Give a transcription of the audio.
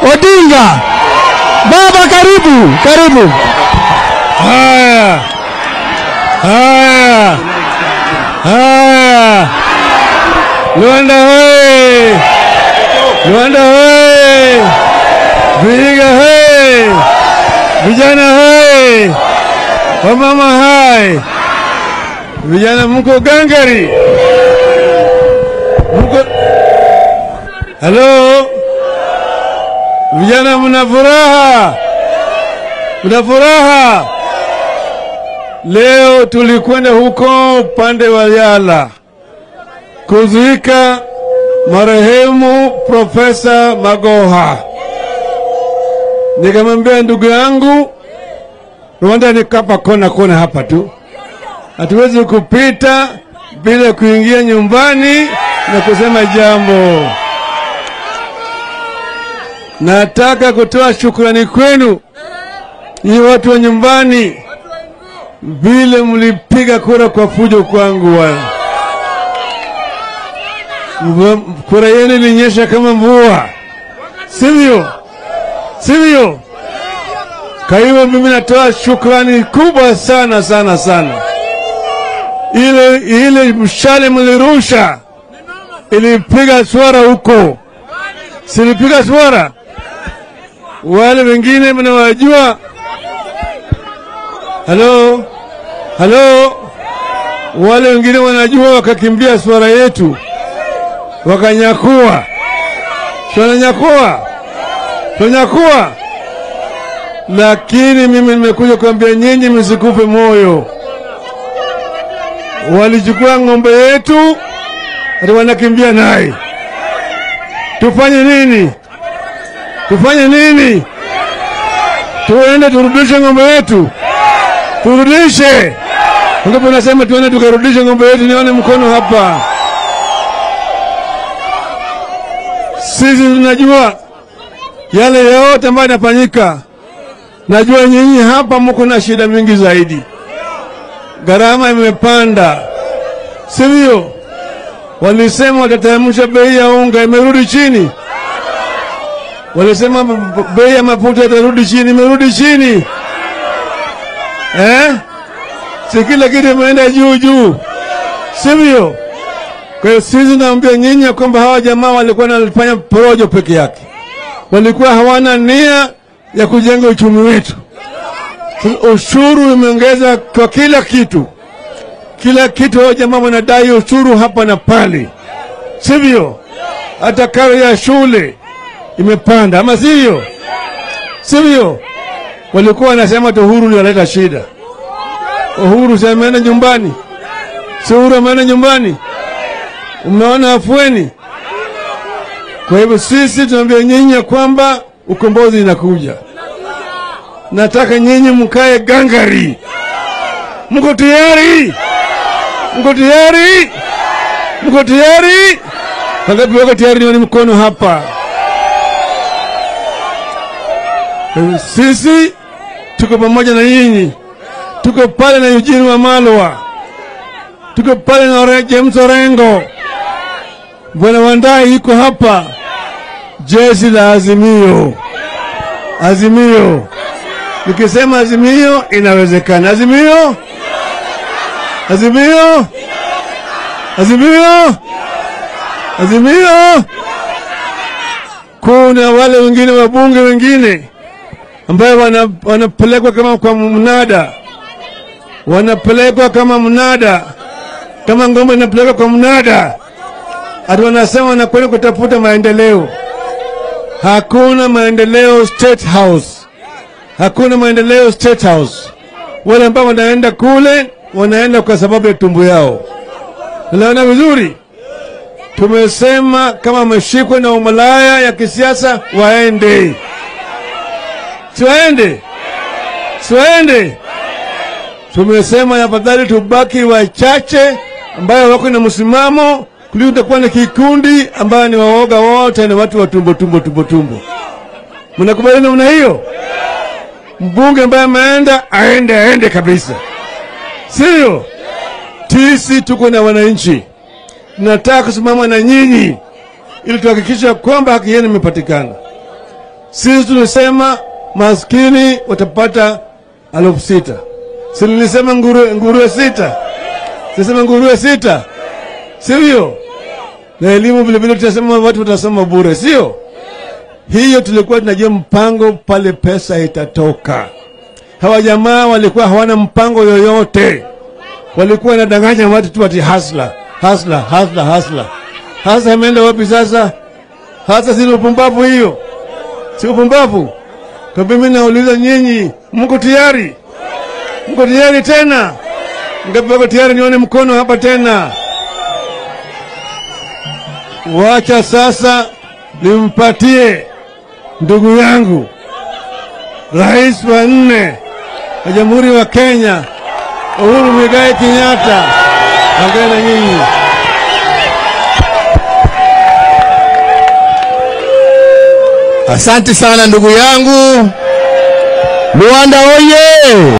Odinga. Baba, karibu karibu. Haya, haya, haya, Luanda hoye! Luanda hoye! Vihiga hoye! Vijana hoye! Wamama hai! Vijana mko gangari, mko halo, vijana mna furaha, mna furaha. Leo tulikwenda huko upande wa Yala kuzika marehemu Profesa Magoha. Nikamwambia ndugu yangu, Rwanda ni kapa kona kona hapa tu, hatuwezi kupita bila kuingia nyumbani na kusema jambo. Nataka kutoa shukrani kwenu nyinyi watu wa nyumbani vile mlipiga kura kwa fujo kwangu bwana. Mvua- Kura yenu ilinyesha kama mvua, sivyo? Sivyo? Kwa hiyo mimi natoa shukrani kubwa sana sana sana. Ile ile mshale mlirusha ilipiga swara huko, silipiga swara. Wale wengine mnawajua Halo, halo, wale wengine wanajua, wakakimbia swara yetu wakanyakua, tunanyakua, tunanyakua. Lakini mimi nimekuja kuambia nyinyi msikufe moyo. Walichukua ng'ombe yetu, ati wanakimbia naye. Tufanye nini? Tufanye nini? Tuende turudishe ng'ombe yetu turudishe. Ngapi nasema tuende tukarudishe ng'ombe yetu? Nione mkono hapa. Sisi tunajua yale yote ambayo yanafanyika. Najua nyinyi hapa mko na shida mingi zaidi, gharama imepanda, sivyo? Walisema watateremsha bei ya unga, imerudi chini. Walisema bei ya mafuta itarudi chini, imerudi chini eh? Si kila kitu imeenda juu juu, sivyo? Kwa hiyo sisi naambia nyinyi ya kwamba hawa jamaa walikuwa wanafanya porojo peke yake, walikuwa hawana nia ya kujenga uchumi wetu. Ushuru umeongeza kwa kila kitu, kila kitu. Hao jamaa wanadai ushuru hapa na pale, sivyo? Hata karo ya shule imepanda, ama sivyo? Sivyo? walikuwa wanasema tu Uhuru ndio analeta shida. Uhuru si ameenda nyumbani? Si Uhuru ameenda nyumbani? Umeona afueni? Kwa hivyo sisi tunaambia nyinyi ya kwamba ukombozi inakuja. Nataka nyinyi mkae gangari. Mko tayari? Mko tayari? Mko tayari? Wangapi wako tayari? Nione mkono hapa. Kwa hivyo Sisi tuko pamoja na nyinyi, tuko pale na Eugene Wamalwa, tuko pale na Ore- James Orengo, Bwana Wandai yuko hapa, jeshi la Azimio. Azimio, nikisema Azimio inawezekana. Azimio, Azimio, Azimio, Azimio. Kuna wale wengine wabunge wengine ambayo wana- wanapelekwa kama kwa mnada, wanapelekwa kama mnada, kama ngombe inapelekwa kwa mnada, ati wanasema wanakwenda kutafuta maendeleo. Hakuna maendeleo State House, hakuna maendeleo State House. Wale ambao wanaenda kule wanaenda kwa sababu ya tumbo yao. Naona vizuri, tumesema kama wameshikwa na umalaya ya kisiasa waende siwaende, siwaende. Tumesema afadhali tubaki wachache ambayo wako na msimamo kuliko utakuwa na kikundi ambayo ni waoga wote na watu wa tumbo tumbo tumbo tumbo. Mnakubaliana namna hiyo? Mbunge ambaye ameenda aende, aende kabisa, sio? Sisi tuko na wananchi, tunataka kusimama na nyinyi ili tuhakikisha kwamba haki yenu imepatikana. Sisi tulisema maskini watapata elfu sita. Si nilisema nguruwe, nguruwe sita, sisema nguruwe sita, sivyo? Na elimu vilevile tutasema watu watasoma bure, sio? Hiyo tulikuwa tunajua mpango pale pesa itatoka. Hawa jamaa walikuwa hawana mpango yoyote, walikuwa wanadanganya watu tu ati hasla hasla hasla hasla. Hasa imeenda wapi sasa? Hasa si upumbavu hiyo, si upumbavu? Kwa mimi nauliza nyinyi, mko tayari? Mko tayari tena? Ngapi wako tayari? Nione mkono hapa tena. Wacha sasa nimpatie ndugu yangu rais wa nne wa Jamhuri wa Kenya Uhuru Muigai Kenyatta. Ongea na nyinyi. Asante sana ndugu yangu Luanda oye!